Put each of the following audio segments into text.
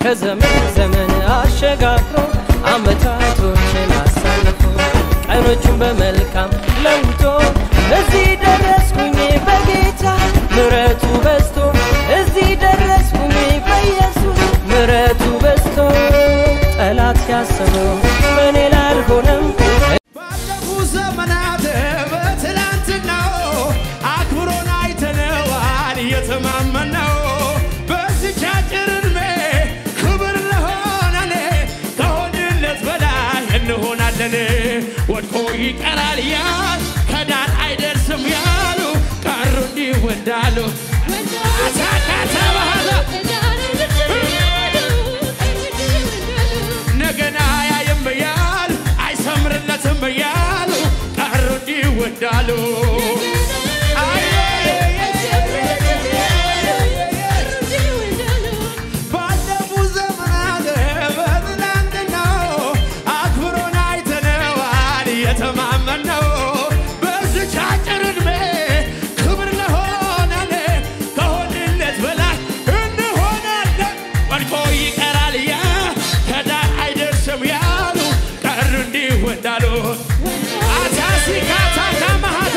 ከዘመን ዘመን አሸጋግሮ አመታቶችን አሳልፎ ቀኖቹን በመልካም ለውጦ እዚህ ደረስኩኝ በጌታ ምረቱ በዝቶ እዚህ ደረስኩኝ በኢየሱስ ምረቱ በዝቶ ጠላት ያሰበው በእኔ ላይ አልሆነም ባለፉ ዘመናት በትላንትናው አክብሮን አይተነዋል እየተማመነው በዚች አጭር ዕድሜ ክብር ለሆነን ከሆንለት በላይ እንሆናለን። ወድቆ ይቀራል ያል ከዳን አይደርስም ያሉ ቀሩ እንዲህ ወዳሉ አታካታ ባህላ ነገና ያየም ያል አይሰምርለትም ያሉ ቀሩ እንዲህ ወዳሉ ባለፉ ዘመናት በትናንትናው አክብሮን አይተነዋል እየተማመነው በዚች አጭር ዕድሜ ክብር ለሆነን ከሆንለት በላይ እንሆናለን። ወድቆ ይቀራል ያ ከዳር አይደርስም ያሉ ቀሩ እንዲህ ወዳሉ አታሲካታ ካማሃታ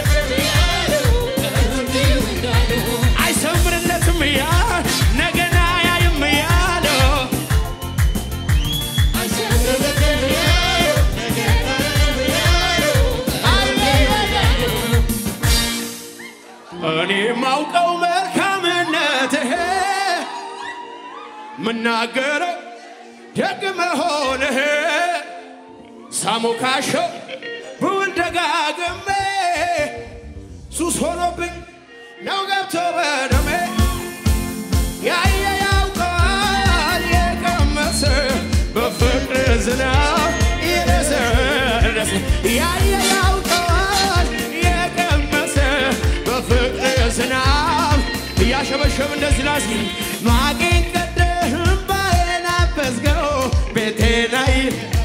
አይሰምርለትም ያ ነገና ያይም ያለው እኔ ማውቀው መልካምነትህ ምናገረው ደግ መሆንህ ሳሞካሸው ብውል ደጋግሜ ሱስ ሆኖብኝ ነው ገብቶ በደሜ ያየ ያውቀዋል የቀመሰ በፍቅር ዝናብ የረሰረሰ ያየ ያውቀዋል የቀመሰ በፍቅር ዝናብ እያሸበሸብ እንደዚህ ላስ ማቄን ቀደህ እምባዬን አበስከው ቤቴ ላይ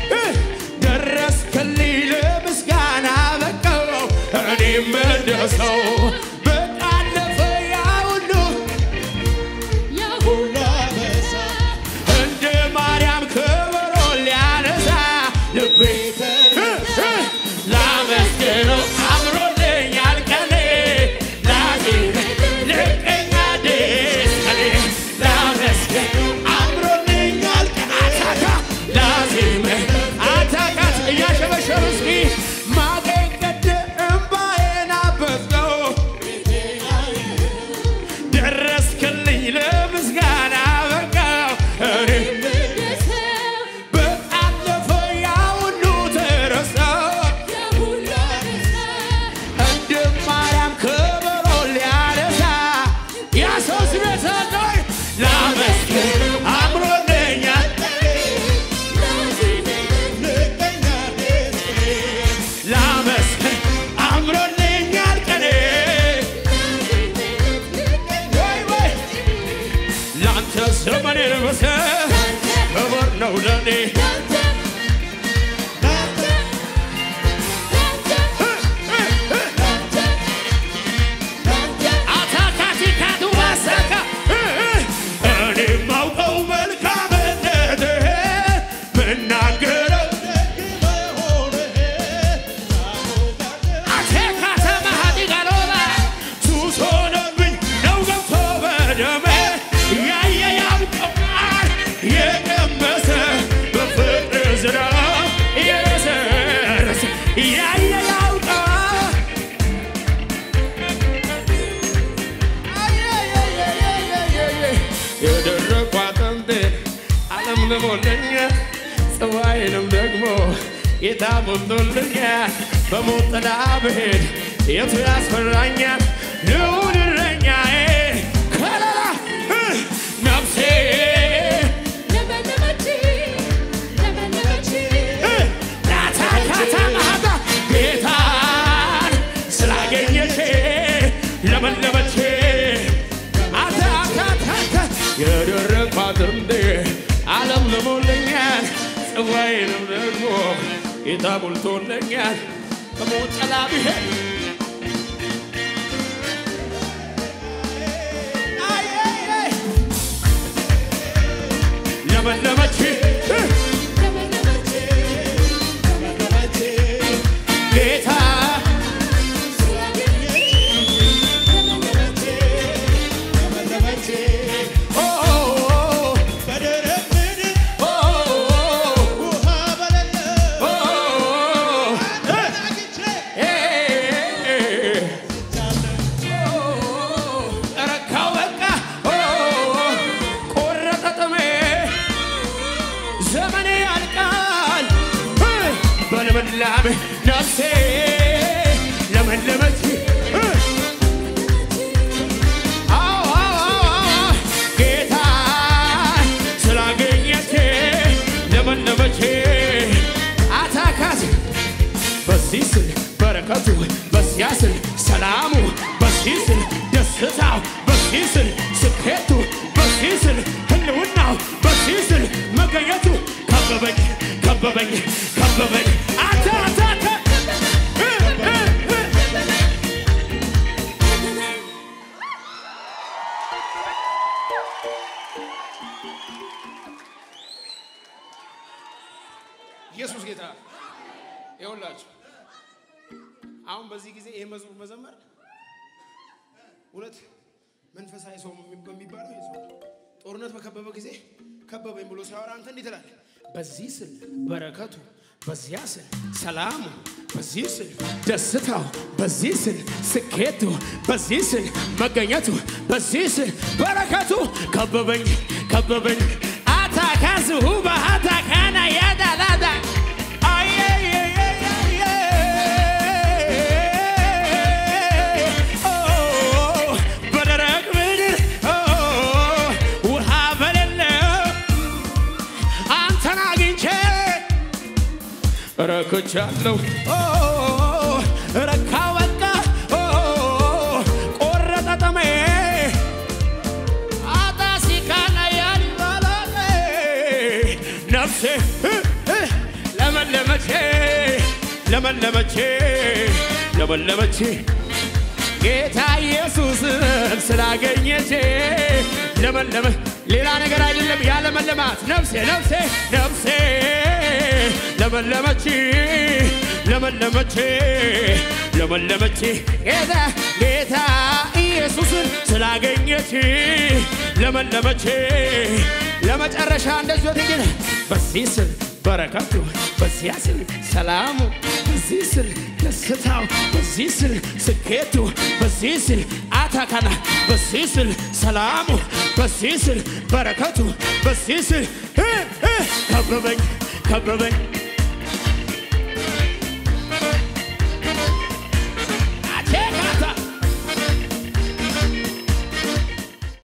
ደረስክልኝ ለምስጋና በቃው እኔም እንደሰው በቃለፈ ያ ሁሉ እንደ ማርያም ከበሮ ሊያነሳ ልቤ ላመስግነው አምሮልኛል ቀኔ ላዜም ልቀኛ ደስ ቀኔ ላመስግነው አምሮልኛል ቀኔ አታካ ላዜም አታካት እያሸበሸብ እስኪ ማቄን ቀደ እምባዬን አበስከው ደረስክልኝ ለምስጋና በቃው እኔ በአለፈ ያ ሁሉ ተረሳ እንደ ማርያም ከበሮ ሊያነሳ ያ ሰው ስሜታለይ ላመስግን አምሮልኛል ላመስግን አምሮልኛል ቀኔ ወይ ወይ ለአንተ ዘመኔ ልበሰ ክብር ነው ለኔ አታካቲካቱ ማሳካ እኔ ማውቀው መልካምነትህ ምናገረው አቴካተ ማሃዲ ጋሎባ ሱስ ሆነብኝ ነው ገብቶ በደሜ ያየ ያውቀዋል የቀመሰ በፍቅር ዝናብ የረሰረሰ ያየ ያውቀዋል የደረቁ አጥንቴ ዓለም ልሞልኛል ጽዋዬንም ደግሞ ጌታ ሞልቶልኛል። በሞት ጥላ ብሄድ የቱ ያስፈራኛል? ልዑል እረኛዬ ከለላ እ ነፍሴ እ ናታካታ ማታ ጌታን ስላገኘቼ ለመለመቼ አታካታታ የደረቅ አጥንቴ ዓለም ልሞልኛል ጽዋዬንም ደግሞ ጌታ ሞልቶልኛል። በሞት ጥላ ብሄድ አይ አይ አይ ልምላሜ ነፍሴ ለመለመች እ አዎ አዎ አዎ ጌታ ስላገኘች ለመለመች አታካት በዚህ ስል በረከቱ በዚያ ስል ሰላሙ በዚህ ስል ደስታው በዚህ ስል ስኬቱ በዚህ ስል ህልውናው በዚህ ስል መገኘቱ ከበበኝ ከበበኝ ከበበኝ አታ አታ አታ እ እ እ ኢየሱስ ጌታ ይኸውላችሁ አሁን በዚህ ጊዜ ይህ መዝሙር መዘመር እውነት መንፈሳዊ ሰው በሚባለው ይህ ሰው ጦርነት በከበበ ጊዜ ከበበኝ ብሎ ሲያወራ አንተ እንዲህ ትላለህ። በዚህ ስል በረከቱ፣ በዚያ ስል ሰላሙ፣ በዚህ ስል ደስታው፣ በዚህ ስል ስኬቱ፣ በዚህ ስል መገኘቱ፣ በዚህ ስል በረከቱ ከበበኝ ከበበኝ አታካዝሁ በአታካና ያዳላዳ በደረቅ ምድር ውሃ በሌለው አንተን አግኝቼ ረክቻለሁ ረካ በቃ ቆረጠ ጠሜ አጣሲካና ያልባላለ ነፍሴ እ እ ለመለመቼ ለመለመቼ ለመለመቼ ጌታ ኢየሱስን ስላገኘቼ ለመለመ ሌላ ነገር አይደለም ያለመለማት ነፍሴ ነፍሴ ነፍሴ ለመለመች ለመለመች ለመለመች ጌታ ጌታ ኢየሱስን ስላገኘች ለመለመች ለመጨረሻ እንደዚህ ወደ በዚህ ስል በረከቱ በዚያ ስል ሰላሙ በዚህ ስል ደስታው በዚህ ስል ስኬቱ በዚህ ስል አታካና በዚህ ስል ሰላሙ በዚህ ስል በረከቱ በዚህ ስል እ እ ከበበኝ ከበበኝ